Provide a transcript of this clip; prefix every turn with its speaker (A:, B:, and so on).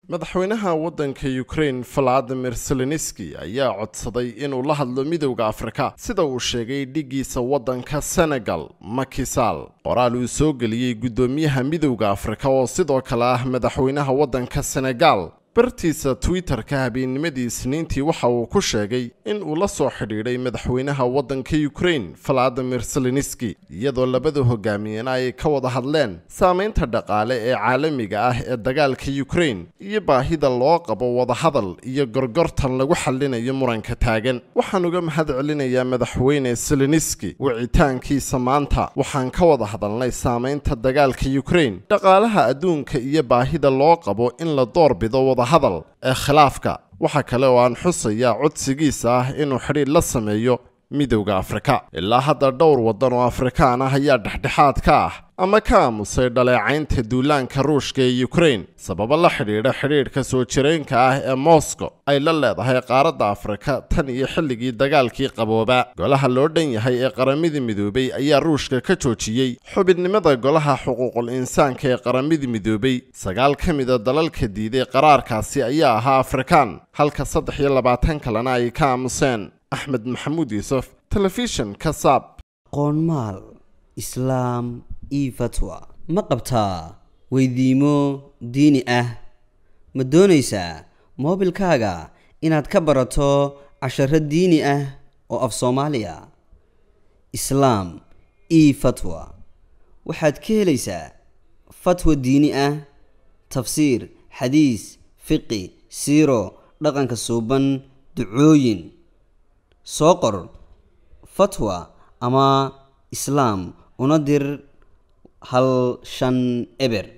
A: madaxweynaha waddanka ukraine valadimir zelenski ayaa codsaday inuu la hadlo midowda afrika sida uu sheegay dhiggiisa waddanka senegal makisal qoraal uu soo geliyey guddoomiyaha midowda afrika oo sidoo kale ah madaxweynaha waddanka senegal bartiisa twitter-ka habeennimadii isniintii waxa uu ku sheegay in uu la soo xidhiidhay madaxweynaha waddanka ukraine valadimir zelenski iyadoo labada hogaamiyena ay ka wada hadleen saamaynta dhaqaale ee caalamiga ah ee dagaalka ukraine iyo baahida loo qabo wadahadal iyo gorgortan lagu xallinayo muranka taagan waxaan uga mahad celinayaa madaxweyne zelenski wicitaankiisa maanta waxaan ka wada hadalnay saamaynta dagaalka ukraine dhaqaalaha adduunka iyo baahida loo qabo in la doorbido wada hadal ee khilaafka waxa kale oo aan xusayaa codsigiisa ah inuu xidhiidh la sameeyo midowda afrika ilaa hadda dhowr waddan oo afrikaan ah ayaa dhexdhexaad ka ah ama ka aamusay dhaleecaynta duulaanka ruushka ee ukraine sababo la xidhiidha xidhiidhka soo jireenka ah ee moscow ay la leedahay qaaradda afrika tan iyo xilligii dagaalkii qabooba golaha loo dhan yahay ee qaramada midoobay ayaa ruushka ka joojiyey xubinnimada golaha xuquuqul insaanka ee qaramada midoobay sagaal ka mida dalalka diiday qaraarkaasi ayaa ahaa afrikaan halka saddex iyo labaatan kalena ay ka aamuseen axmed maxamuud yuusuf telefishan kasaab
B: qoonmaal islaam io fatwa ma qabtaa weydiimo diini ah ma doonaysaa moobilkaaga inaad ka barato casharo diini ah oo af soomaaliya islaam io fatwa waxaad ka helaysaa fatwa diini ah tafsiir xadiis fiqi siiro dhaqanka suuban ducooyin soo qor fatwa ama islaam una dir hal shan eber